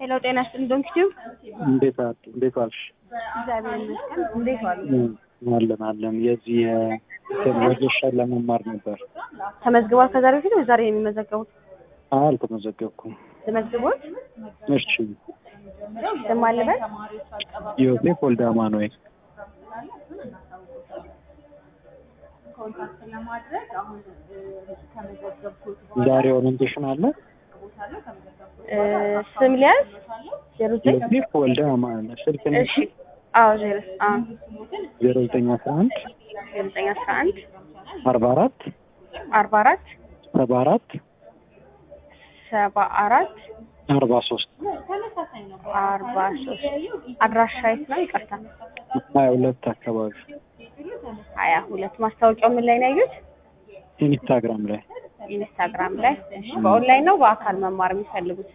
ሄሎ ጤና ይስጥልኝ ዶንኪቲው እንዴት አ- እንዴት ዋልሽ? እግዚአብሔር ይመስገን እንዴት ዋሉ አለን አለን። የዚህ ወጌሻ ለመማር ነበር። ተመዝግቧል ከዛሬ በፊት ወይ ዛሬ ነው የሚመዘገቡት አይ አልተመዘገብኩም። ተመዝግቦት እሺ ስም አለበት ዮሴፍ ወልደ አማኑኤል ዛሬ ኦሪንቴሽን አለ። እ፣ ስም ሊያዝ ዜሮ ዘጠኝ ዮሴፍ ወልደ አማኑኤል ስልክ ነው እሺ አዎ ዜሮ አዎ ዜሮ ዘጠኝ አስራ አንድ ዜሮ ዘጠኝ አስራ አንድ አርባ አራት አርባ አራት ሰባ አራት ሰባ አራት አርባ ሶስት አርባ ሶስት አድራሻ የት ነው ይቅርታ ሀያ ሁለት አካባቢ ሀያ ሁለት ማስታወቂያው ምን ላይ ነው ያዩት ኢንስታግራም ላይ ኢንስታግራም ላይ እሺ በኦንላይን ነው በአካል መማር የሚፈልጉት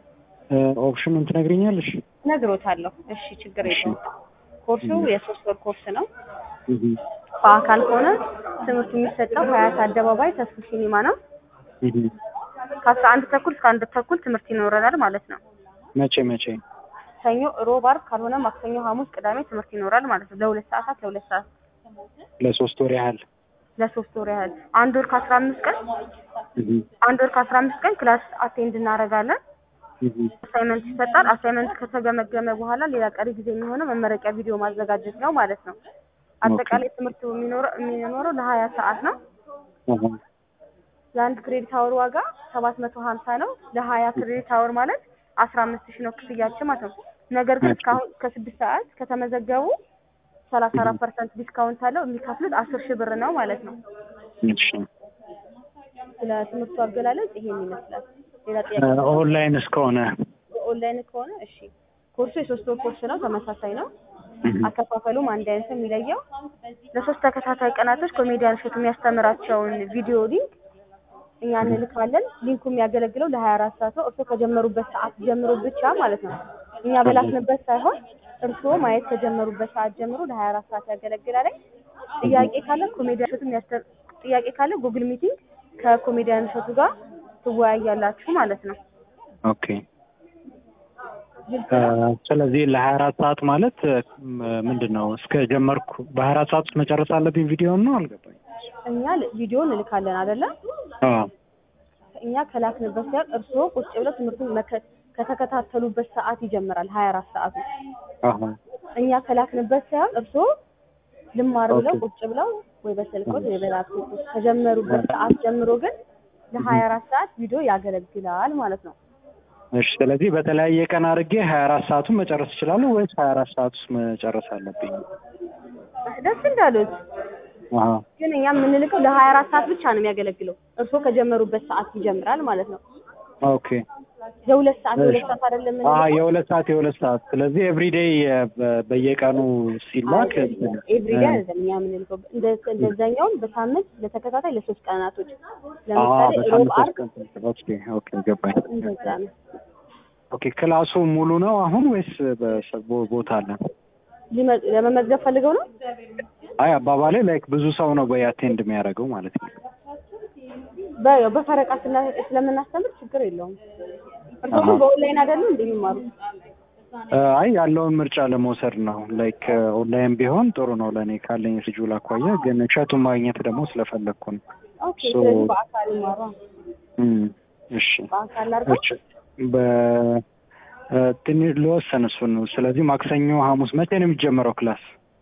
ኦፕሽኑን ትነግሪኛለሽ? ነግሮታለሁ እሺ ችግር የለውም ኮርሱ የሶስት ወር ኮርስ ነው እህ በአካል ከሆነ ትምህርቱ የሚሰጠው ሀያት አደባባይ ተስፉ ሲኒማ ነው እህ ከአስራ አንድ ተኩል እስከ አንድ ተኩል ትምህርት ይኖረናል ማለት ነው መቼ መቼ? ሰኞ ሮብ አርብ ካልሆነ ማክሰኞ ሐሙስ ቅዳሜ ትምህርት ይኖራል ማለት ነው ለሁለት ሰዓታት ለሁለት ሰዓት ለሶስት ወር ያህል ለሶስት ወር ያህል አንድ ወር ከአስራ አምስት ቀን እህ አንድ ወር ከአስራ አምስት ቀን ክላስ አቴንድ እናደርጋለን እህ አሳይመንት ይሰጣል አሳይመንት ከተገመገመ በኋላ ሌላ ቀሪ ጊዜ የሚሆነው መመረቂያ ቪዲዮ ማዘጋጀት ነው ማለት ነው አጠቃላይ ትምህርቱ የሚኖረው የሚኖረው ለሀያ ሰዓት ነው አሃ የአንድ ክሬዲት አወር ዋጋ ሰባት መቶ ሀምሳ ነው ለሀያ ክሬዲት አወር ማለት አስራ አምስት ሺህ ነው ክፍያችን ማለት ነው ነገር ግን እስካሁን እስከ ስድስት ሰዓት ከተመዘገቡ ሰላሳ አራት ፐርሰንት ዲስካውንት አለው የሚከፍሉት አስር ሺህ ብር ነው ማለት ነው እሺ ስለ ትምህርቱ አገላለጽ ይሄን ይመስላል ሌላ ጥያቄ ኦንላይን እስከሆነ ኦንላይን ከሆነ እሺ ኮርሱ የሶስት ወር ኮርስ ነው ተመሳሳይ ነው አከፋፈሉም አንድ አይነት ነው የሚለየው ለሶስት ተከታታይ ቀናቶች ኮሜዲያን እሸቱ የሚያስተምራቸውን ቪዲዮ ሊንክ እኛ እንልካለን ሊንኩ የሚያገለግለው ለሀያ አራት ሰዓት ነው እርስዎ ከጀመሩበት ሰዓት ጀምሮ ብቻ ማለት ነው እኛ በላክንበት ሳይሆን እርስዎ ማየት ከጀመሩበት ሰዓት ጀምሮ ለሀያ አራት ሰዓት ያገለግላል ጥያቄ ካለ ኮሜዲያን እሸቱ የሚያስተ- ጥያቄ ካለ ጉግል ሚቲንግ ከኮሜዲያን እሸቱ ጋር ትወያያላችሁ ማለት ነው ኦኬ እ፣ ስለዚህ ለሀያ አራት ሰዓት ማለት እ፣ ምንድን ነው እስከ ጀመርኩ በሀያ አራት ሰዓት ውስጥ መጨረስ አለብኝ ቪዲዮን ነው አልገባኝ እኛ ል- ቪዲዮ እንልካለን አይደለም አዎ እኛ ከላክንበት ሳይሆን እርስዎ ቁጭ ብለው ትምህርቱን መከ- ከተከታተሉበት ሰዓት ይጀምራል ሀያ አራት ሰዓቱ አሃ እኛ ከላክንበት ሳይሆን እርስዎ ልማር ብለው ኦኬ። ቁጭ ብለው ወይ በስልኮት ወይ በላፕቶፕ ከጀመሩበት ሰዓት ጀምሮ ግን ለሀያ አራት ሰዓት ቪዲዮ ያገለግላል ማለት ነው እሺ ስለዚህ በተለያየ ቀን አድርጌ ሀያ አራት ሰዓቱን መጨረስ እችላለሁ ወይስ ሀያ አራት ሰዓት ውስጥ መጨረስ አለብኝ? ደስ እንዳሉት አሃ ግን እኛ የምንልከው ለሀያ አራት ሰዓት ብቻ ነው የሚያገለግለው እርስዎ ከጀመሩበት ሰዓት ይጀምራል ማለት ነው ኦኬ የሁለት ሰዓት የሁለት ሰዓት አይደለም አሀ የምንልከው የሁለት ሰዓት የሁለት ሰዓት ስለዚህ ኤቭሪዴይ በየቀኑ ሲላክ ኤቭሪዴ አይደለም እኛ የምንልከው እንደ- እንደዛኛውም በሳምንት ለተከታታይ ለሶስት ቀናቶች አሀ ለምሳሌ ሮብ በሳምንት አርብ ሶስት ቀን ኦኬ ኦኬ ገባኝ እንደዛ ነው ኦኬ ክላሱ ሙሉ ነው አሁን ወይስ በሰ- ቦ- ቦታ አለ ሊመ- ለመመዝገብ ፈልገው ነው አይ አባባሌ ላይክ ብዙ ሰው ነው ወይ አቴንድ የሚያደርገው ማለት ነው በ- ያው በፈረቃ ስላ- ስለምናስተምር ችግር የለውም እርስዎ ግን አሃ። በኦንላይን አይደለም እንደሚማሩት እ፣ አይ ያለውን ምርጫ ለመውሰድ ነው ላይክ ኦንላይን ቢሆን ጥሩ ነው ለእኔ ካለኝ ስጁል አኳያ ግን እሸቱን ማግኘት ደግሞ ስለፈለግኩ ነው ኦኬ ሶ- ስለዚህ በአካል ይማሩ እም፣ እሺ በአካል አድርገው እሺ በ እ፣ ትንሽ ልወሰን እሱን ነው ስለዚህ ማክሰኞ ሐሙስ መቼ ነው የሚጀመረው ክላስ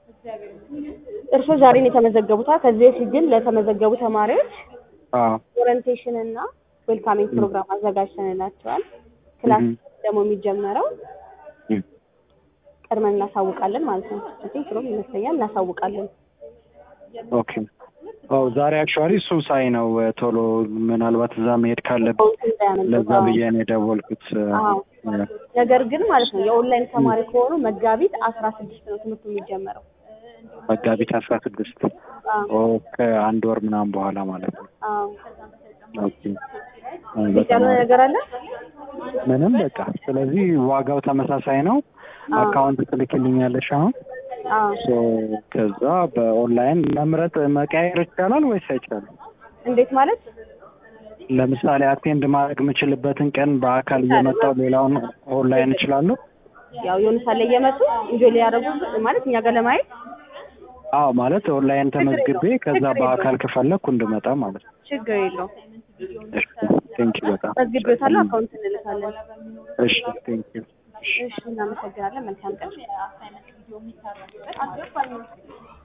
እርስዎ ዛሬ ነው የተመዘገቡታ ከዚህ በፊት ግን ለተመዘገቡ ተማሪዎች አዎ ኦሪንቴሽን እና ዌልካሚንግ ፕሮግራም አዘጋጅተንላቸዋል ክላስ እም። ደግሞ የሚጀመረው እም። ቀድመን እናሳውቃለን ማለት ነው አይ ቲንክ ሮብ ይመስለኛል እናሳውቃለን ኦኬ ኦ ዛሬ አክቹዋሊ እሱን ሳይ ነው እ፣ ቶሎ ምናልባት እዛ መሄድ ካለብኝ አካውንት እንዳያመልጦት ለዛ አዎ። ብዬ ነው የደወልኩት እ፣ አዎ። እ፣ ነገር ግን ማለት ነው የኦንላይን ተማሪ ከሆኑ መጋቢት አስራ ስድስት ነው ትምህርቱ የሚጀመረው መጋቢት አስራ ስድስት አዎ ከአንድ ወር ምናምን በኋላ ማለት ነው አዎ ኦኬ እ፣ ግልጽ በጣም ያልሆነ አሪፍ። ነገር አለ ምንም በቃ ስለዚህ ዋጋው ተመሳሳይ ነው አዎ። አካውንት ትልክልኛለሽ አሁን አዎ ሶ ከዛ በኦንላይን መምረጥ መቀያየር ይቻላል ወይስ አይቻልም እንዴት ማለት ለምሳሌ አቴንድ ማድረግ የምችልበትን ቀን በአካል እየመጣው ሌላውን ኦንላይን እችላለሁ? ያው የሆነ ሳለ እየመጡ ኢንጆይ ሊያደርጉ ማለት እኛ ጋር ለማየት አዎ ማለት ኦንላይን ተመዝግቤ ከዛ ችግር የለውም። በአካል ከፈለኩ እንድመጣ ማለት ነው። ችግር የለውም። እሺ ቴንክ ዩ በጣም መዝግቤዎታለሁ። አካውንት እንልካለን። እሺ ቴንክ ዩ እሺ እናመሰግናለን። መልካም ቀን።